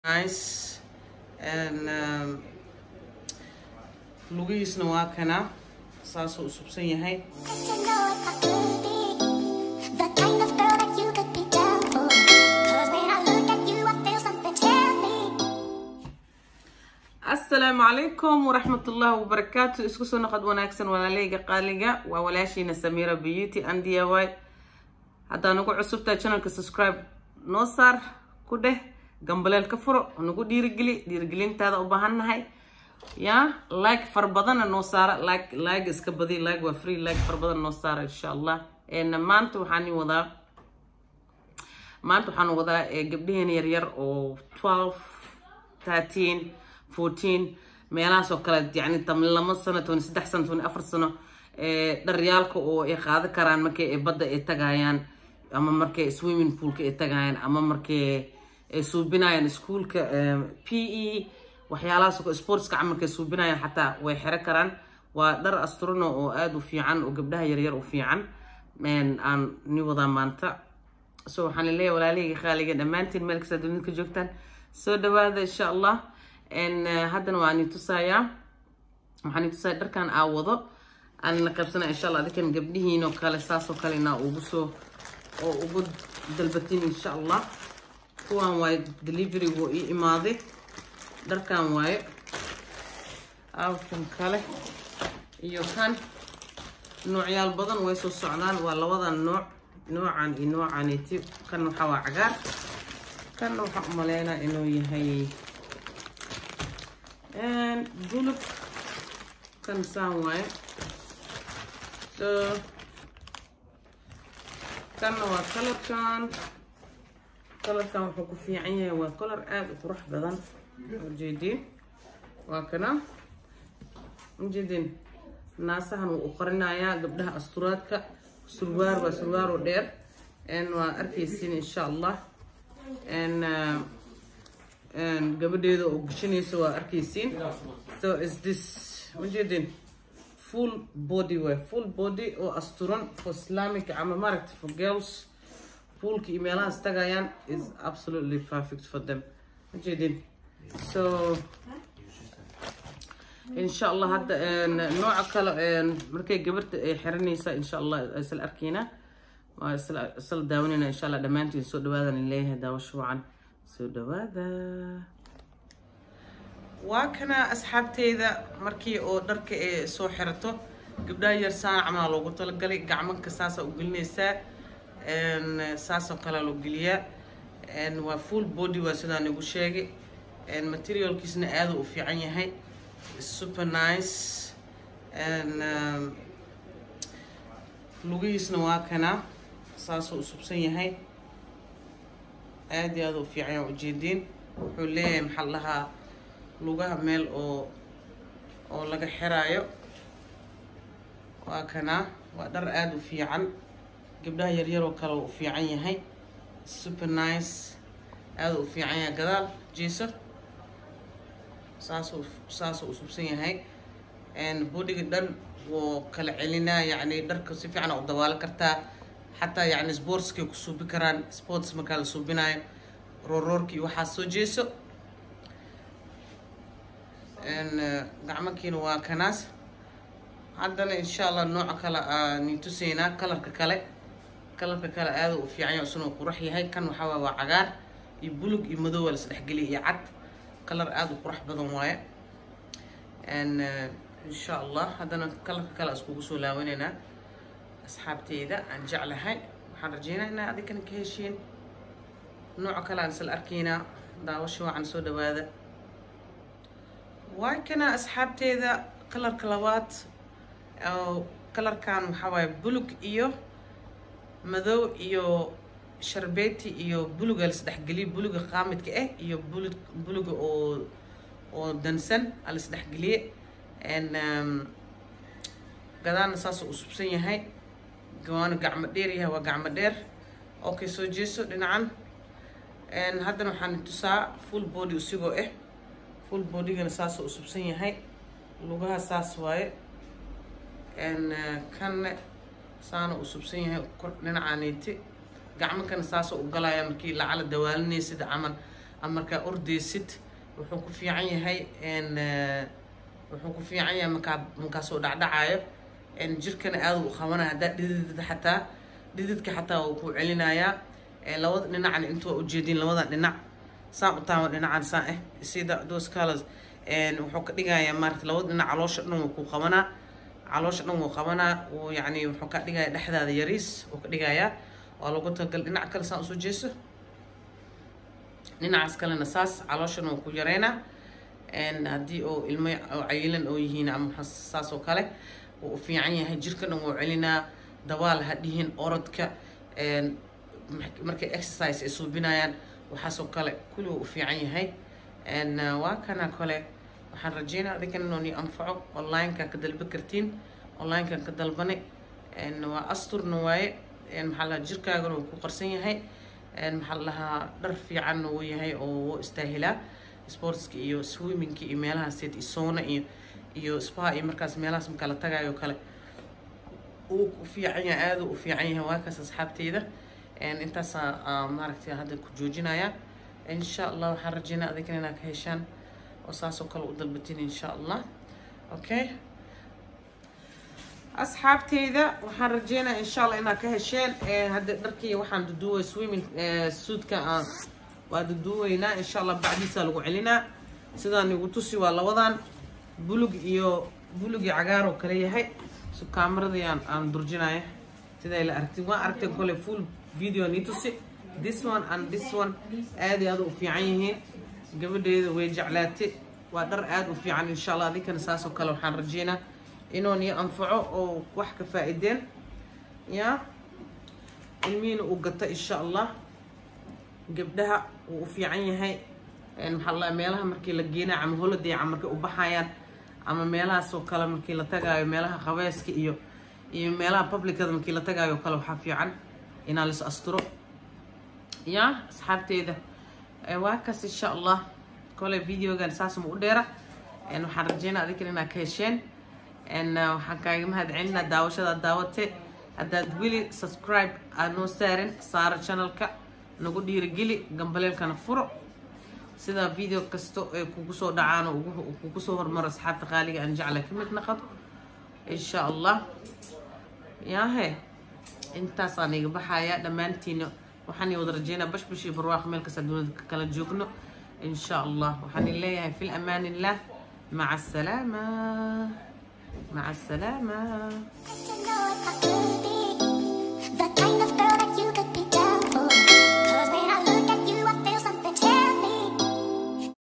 nice and um, lugihiisna waa kana saasuu usubsan yahay But you know if I could be the kind of girl that you could be down for. 'Cause when I look at you, I feel something tell me. asalaamu calaykum waraxmatullaahi wabarakaatu isku soo noqod wanaagsan walaaleyga qaaliga waa walaashiina samiira beauty and diy haddaa nagu cusubtahay channelka subscribe noo saar ku dheh gambaleel ka furo nagu dhiirigeli dhiirigelintaada u baahannahay ya like far badana noo saara like like iska badi like waa free like far badan noo saara insha allah En maanta waxaan ii wadaa maanta waxaan wadaa eh, gabdhaheena yaryar oo 12 13 14 meelahaas oo kale yani tam lama sano toban saddex sano toban afar sano ee dharyaalka oo ay qaada karaan markay ay badda ay tagayaan ama markay swimming poolka ay tagayaan ama markay ay suubinayaan iskuulka p e waxyaalahaas oo sportska camalka ay suubinayaan xataa way xiro karaan waa dhar astruno oo aada u fiican oo gabdhaha yaryar u fiican En aan ni wadaa maanta so waxaan leeyahay walaalahayga qaaliga dhammaantiin meel kasta dunida ka joogtaan soo dhawaada insha allah n haddana waan i tusayaa waxaan i tusayaa dharkan aa wado aan la qaybsanaya insha allah adikan gabdhihiin oo kale saasoo kale inaa ugu soo oo ugu dalbatin insha allah kuwan waaye deliverygu ii imaaday dharkan waaye awkan kale iyo kan noocyaal badan way soo socdaan waa labadan nooc noocan iyo noocaniti kan waxaa waa cagaar kan waxaan u maleynaa inuu yahay bulug kan saan waaye so kanna waa kalarkan kalarkan wuxuu ku fiican yahay waa kalar aada u qurux badan ujeediin waa kana ujeediin naasahan wuu u qarinayaa gabdhaha asturaadka surwaar waa surwaaro dheer n waa arkaysiin insha allah n gabadheeda oo gashanaysa waa arkaysiin so is this ujeedin full body way full body oo asturan for islamic ama maaragta for girls poolka iyo meelahaas tagayaan is absolutely perfect for them ujeedin so insha allah hadda nooca kale markay gabarta ay xiranaysa insha allah isla arkeyna waa isla isla daawanayna insha allah dhammaantiin soo dhawaadan leeyahay daawasho wacan soo dhawaada waa kana asxaabteyda markii oo dharka ay soo xirato gabdhaha yar saan camal loogu talagalay gacmanka saasaa u gelinaysaa saasoo kalea loo geliyaa waa full body waa sidaan igu sheegay materialkiisna aada u fiican yahay super nice and um, lugihiisna waa kana saasuu usubsan yahay aada iyo aada u fiican yaa ujeediin wuxuu leeyahay maxaa la dhahaa lugaha meel oo oo laga xiraayo waa kana waa dhar aada u fiican gabdhaha yaryaroo kale u fiican yahay super nice aada u fiican yahay gadaal jiiso saasuu saasuu usubsan yahay bodiga dhan wuu kala celinaa yacni dharka si fiican u dabaalo kartaa xataa yacni sportskay ku suubi karaan sports markaa la suubinayo rooroorka iyo waxaa soo jeeso gacmankiina waa kanaas haddana insha allah nooca kale ni tusaynaa kalarka kale kalarka kale aada u fiican yahay isuna qurux yahay kan waxaa waay waa cagaar iyo bulug iyo madow waa la isdhexgeliya iyo cad kalar aada u qurux badan waaye insha allah haddana kalarka kale iskugu soo laawanaynaa asxaabteyda aan jeclahay waxaan rajeynaa inaa adinkana ka heshiin nooca kale aan isla arkaynaa daawasho wacan soo dhawaada waa kana asxaabteyda kalarka labaad kalarkan waxaa waaye bulug iyo madow iyo sharbeeti iyo buluga lasdhexgeliyo buluga qaamidka ah iyo bulug buluga oo oo dansan alisdhexgeliye gadaana saasoo usubsan yahay waana gacmo dheer yahay waa gacmo dheer okay soo jeeso dhinacan haddana waxaan tusaa full body isigoo ah full bodygana saasoo usubsan yahay lugaha saas waaye kanne saana usubsan yahay dhinacaneyti gacmankana saasoo u galaya markii lacala dawaalinay sida camal ama markaa ordeysid wuxuu ku fiican yahay n wuxuu ku fiican yahay markaa markaasoo dhacdhacayo n jirkana aada u qabanaya haddaa dhidid xataa dhididka xataa wuu ku celinayaa labada dhinacna intuu ujeedin labada dhinac saan u taama dhinacan saan eh sida those colors wuxuu ka dhigayaa maarata labada dhinac caloosha dhan wuu ku qabanaa caloosha dhan wuu qabanaa wuu yacni wuxuu ka dhigaya dhexdaada yariis wuu ka dhigayaa waa lagu talagal dhinac kale saan usoo jeeso dhinacaas kalena saas calooshana wuu ku yareynaa haddii oo ilmo oo cayilan oo yihiin ama saas oo kale wuu u fiican yahay jirka dhan wuu celinaa dabaal ha dhihin orodka markay exercise ay suubinayaan waxaasoo kale kulli wuu u fiican yahay waa kana kale waxaan rajeynaa adinkan inuu ni anfaco onlineka ka dalba kartiin onlinekan ka dalbane waa asturna waaye maxaa lahaa jirkaagana wuu ku qarsan yahay maxaa la dhahaa dhar fiicanna wuu yahay oo wuu istaahilaa sportska iyo swimmingka iyo meelahaas iyo soona iyo iyo spa iyo markaas meelahaas markaa la tagaayo kale uu u fiican yahay aada u fiican yahay waa kaas asxaabteyda intaasaa maaragtay hadda ku joojinaya insha allah waxaan rajeynaa adinkan inaad ka heshaan oo saasoo kale u dalbatiin insha allah okay asxaabteyda waxaan rajeynaa insha allah inaad ka hesheen hadda dharkii waxaan duduway swimming suudka waa duduweynaa insha allah bacdiisaa lagu celinaa sidaan igu tusi waa labadan bulug iyo bulug iyo cagaar oo kale yahay so kaameradii aan aan durjinaya siday la aragtin waa aragteen kole full video nii tusi this one and this one aad iyo aad u fiican yihiin gabadheeda way jeclaatay waa dhar aada u fiican insha allah adinkana saas oo kale waxaan rajeynaa inuu nii anfaco oo wax ka faa-ideen ya ilmihiina uu gato insha allah gabdhaha wuu u fiican yahay maxaa la meelaha markii la geenayo ama holiday ama markay u baxayaan ama meelahaas oo kale markii la tagaayo meelaha qabeeska iyo iyo meelaha publicada markii la tagaayo kale waxaa fiican inaa lis asturo ya asxaabteeda waa kaas insha allah kole videogan saas ma u dheera waxaan rajeynaa adinkan inaad ka hesheen waxaan kaaga mahad celinaa daawashada daawate haddaad weli subscribe aad noo saarin saara channelka nagu dhiirigeli gambaleelkana furo sidaa video kasta ay kugu soo dhacaan oo kugu soo hormaro asxaabta qaaliga aan jecla ka mid naqado insha allah yaahe intaasaan iga baxayaa dhammaantiina waxaan wada rajeynaa bashbash iyo barwaaqo meel kasta dunida ka kala joogno insha allah waxaan leeyahay fi amaan illah maca asalaama maca asalaama To know if I could be the kind of